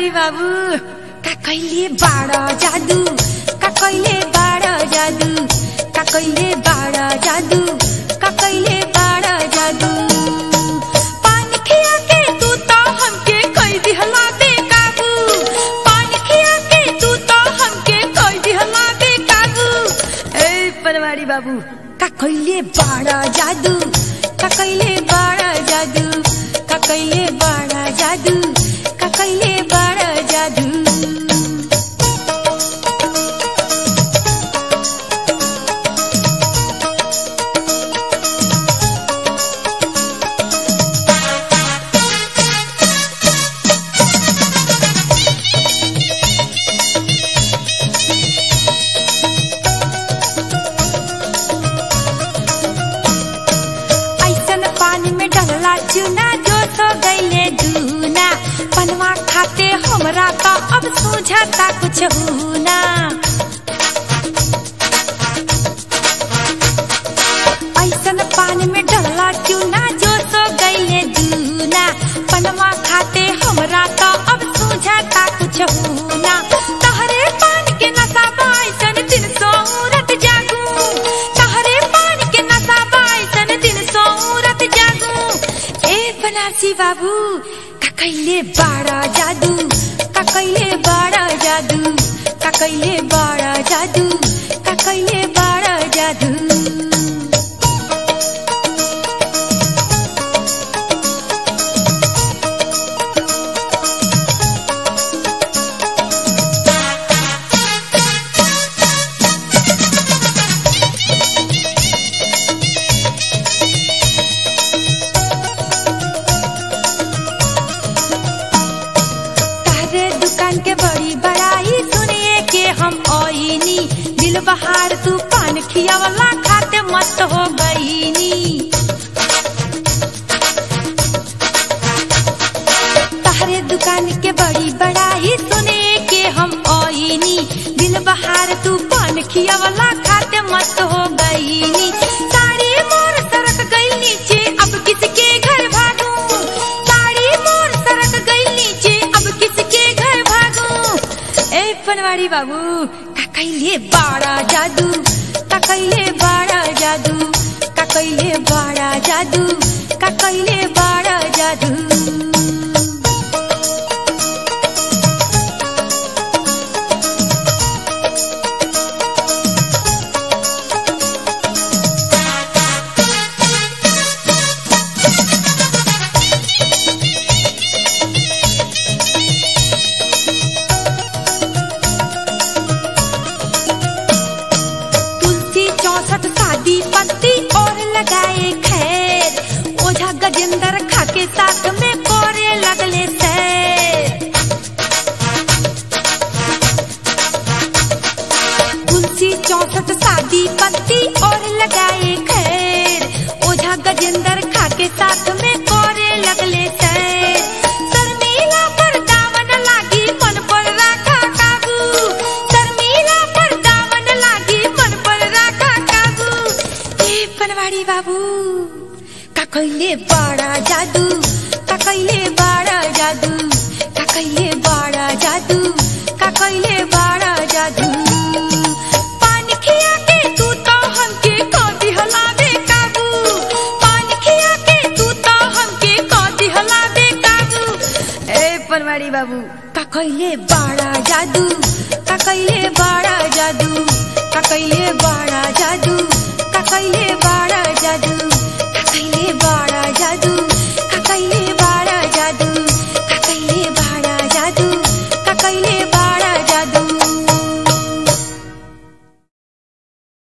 बनवारी बाबू का कहिले बाड़ा जादू का कहिले बाड़ा जादू का कहिले बाड़ा जादू का कहिले बाड़ा जादू पानी खिया के तू तो हमके कई दिहला दे काबू पानी खिया के तू तो हमके कई दिहला दे काबू ए बनवारी बाबू का कहिले बाड़ा जादू का कहिले बाड़ा जादू का कहिले बाड़ा जादू का कहिले बाड़ा जादू ऐसन पानी में डलला चूना जो तो गईले दूना पनवा खाते हमरा तो अब सूझता कुछ हुना ऐसन पानी में डलला चूना जो तो गईले दूना पनवा खाते हमरा तो अब सूझता कुछ हुना तहरे पानी के नशा बाइसन दिन सोरत जागू तहरे पानी के नशा बाइसन दिन सोरत जागू ए बनारसी बाबू का कहिले बाड़ा जादू का कहिले बाड़ा जादू का कहिले बाड़ा जादू का कहिले बाड़ा जादू तारे दुकान के बड़ी बड़ाई सुनिए के हम ओइनी दिल बहार तू पान खियावला खाते मस्त हो गईनी तारे दुकान के बड़ी बड़ाई सुनिए के हम ओइनी दिल बहार तू पान खियावला खाते मस्त हो गईनी साड़ी मोर सरक गई नीचे अब किसके घर भागू साड़ी मोर सरक गई नीचे अब किसके घर भागू ए पनवाड़ी बाबू का कहिले बाड़ा जादू का कहिले बाड़ा जादू का कहिले बाड़ा जादू का कहिले बाड़ा जादू तुलसी चौसठ शादी पत्ती और लगाए खैर ओझा गजेंद्र खा के साथ में कोरे लगले सैर तुलसी चौसठ शादी पत्ती और लगाए खैर ओझा गजेंद्र खा के साथ में कोरे लगले सैर शर्मिला पर दामन लागी मन पर राखा काबू शर्मिला पर दामन लागी मन पर राखा काबू ए पनवाड़ी बाबू का कहिले बाड़ा जादू का कहिले बाड़ा जादू का कहिले बाड़ा जादू का कहिले बाड़ा जादू पानी खिया के तू तो हमके कदी हलावे काबू पानी खिया के तू तो हमके कदी हलावे काबू ए पनवाड़ी बाबू का कहिले बाड़ा जादू का कहिले बाड़ा जादू का कहिले बाड़ा जादू का कहिले